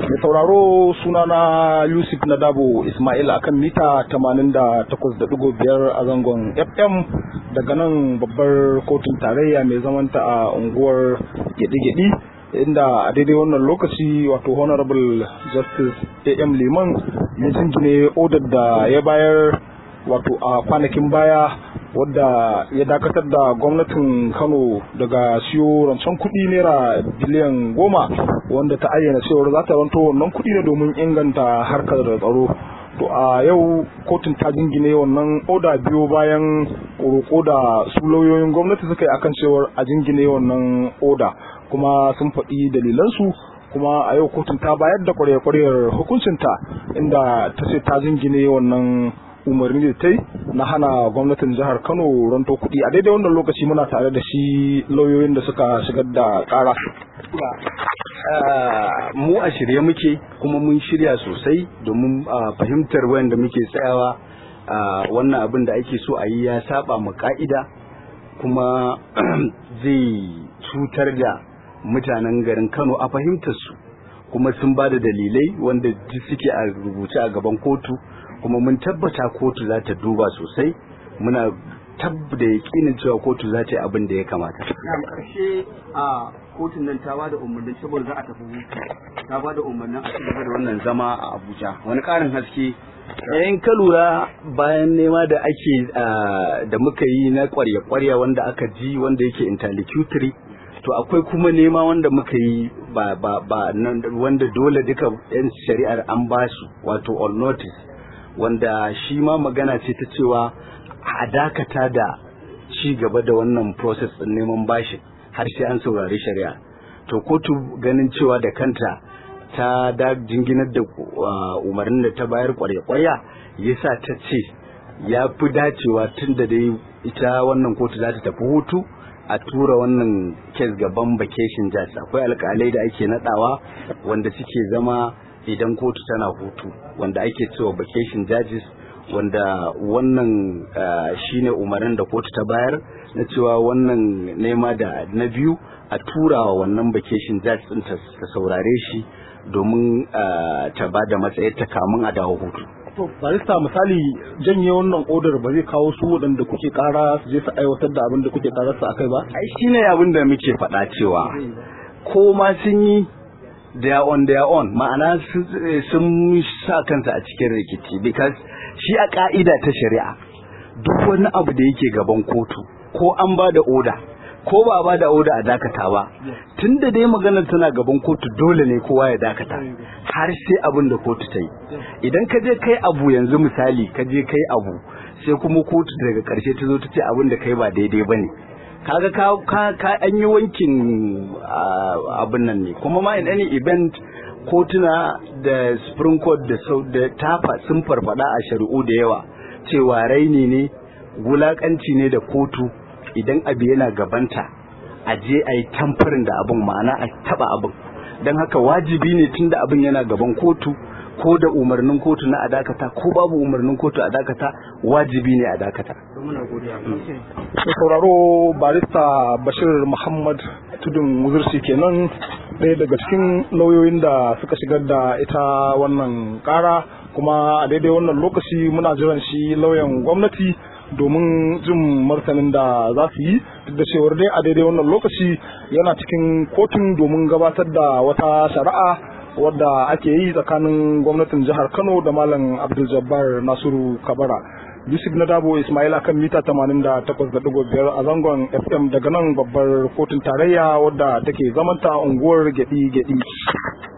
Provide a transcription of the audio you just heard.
Mai sauraro sunana Yusuf Nadabo Ismail akan mita 88.5 a zangon FM daga nan babbar kotun tarayya mai zamanta a unguwar gedi-gedi inda a daidai wannan lokaci wato Honorable Justice AM Liman ya jingine odar da ya bayar wato a kwanakin baya wadda ya dakatar da gwamnatin kano daga siyo rancen kuɗi naira biliyan goma wanda ta ayyana cewar za ta ranto wannan kuɗi ne domin inganta harkar da tsaro to a yau kotun ta jingine wannan oda biyo bayan roƙo da su lauyoyin gwamnati suka yi akan cewar a jingine wannan oda kuma sun faɗi dalilansu kuma a yau kotun ta bayar da kwarya-kwaryar hukuncinta inda ta ce ta jingine wannan umarni da ta yi na hana gwamnatin jihar kano ranto kuɗi a daidai wannan lokaci muna tare da shi lauyoyin da suka shigar da ƙara mu a shirye muke kuma mun shirya sosai domin fahimtar wayanda muke tsayawa wannan abin da ake so a yi ya saba mu ka'ida kuma zai cutar da mutanen garin kano a fahimtar su kuma sun ba da dalilai wanda suke a rubuce a gaban kotu kuma mun tabbata kotu za ta duba sosai muna tabbada yakinin cewa kotu za ta yi abin da ya kamata. Na karshe a kotun nan ta ba da umarnin saboda za a tafi hutu ta ba da umarnin a cikin da wannan zama a Abuja wani karin haske in ka lura bayan nema da ake da muka yi na kwarya-kwarya wanda aka ji wanda yake interlocutory to akwai kuma nema wanda muka yi ba ba ba wanda dole duka yan shari'ar an basu wato on notice wanda shi ma magana ce ta cewa a dakata da ci gaba da wannan process din neman bashi har sai an saurari shari'a to kotu ganin cewa da kanta ta da jinginar da umarnin da ta bayar kwarya-kwarya yasa ta ce ya fi dacewa tun da dai ita wannan kotu za ta tafi hutu a tura wannan kes gaban vacation judge akwai alkalai da ake nadawa wanda suke zama idan kotu tana hutu wanda ake cewa vacation judges wanda wannan shine umarin da kotu ta bayar na cewa wannan nema da na biyu a turawa wannan vacation judge din ta saurare shi domin ta ba da matsayin ta kamun a dawo hutu to barista misali janye wannan odar ba zai kawo su waɗanda kuke kara su je su aiwatar da abin da kuke karar su akai ba ai shine abin da muke faɗa cewa ko ma sun yi they are on their own ma'ana sun sa kansa a cikin rikici because shi a ka'ida ta shari'a duk wani abu da yake gaban kotu ko an ba da oda ko ba ba da oda a dakata ba tun da dai maganar tana gaban kotu dole ne kowa ya dakata har sai abin da kotu ta yi idan ka je kai abu yanzu misali ka je kai abu sai kuma kotu daga karshe ta zo ta ce abin da kai ba daidai ba ne kaga ka ka an yi wankin abin nan ne kuma ma in any event kotuna da supreme court da da tafa sun farfada a shari'u da yawa cewa raini ne wulakanci ne da kotu idan abu yana gabanta a je a yi tamfarin da abin ma'ana a taba abin don haka wajibi ne tun da abin yana gaban kotu ko da umarnin kotu na adakata ko babu umarnin kotu a dakata wajibi ne a dakata. sauraro barista bashir muhammad tudun wuzursi kenan ɗaya daga cikin lauyoyin da suka shigar da ita wannan ƙara kuma a daidai wannan lokaci muna jiran shi lauyan gwamnati domin jin martanin da za su yi duk da cewar dai a daidai wannan lokaci yana cikin kotun domin gabatar da wata shari'a wadda ake yi tsakanin gwamnatin jihar kano da malam abdul jabbar nasiru kabara yusuf na dabo ismail akan mita 88.5 a zangon fm daga nan babbar kotun tarayya wadda take zamanta unguwar gedi gedi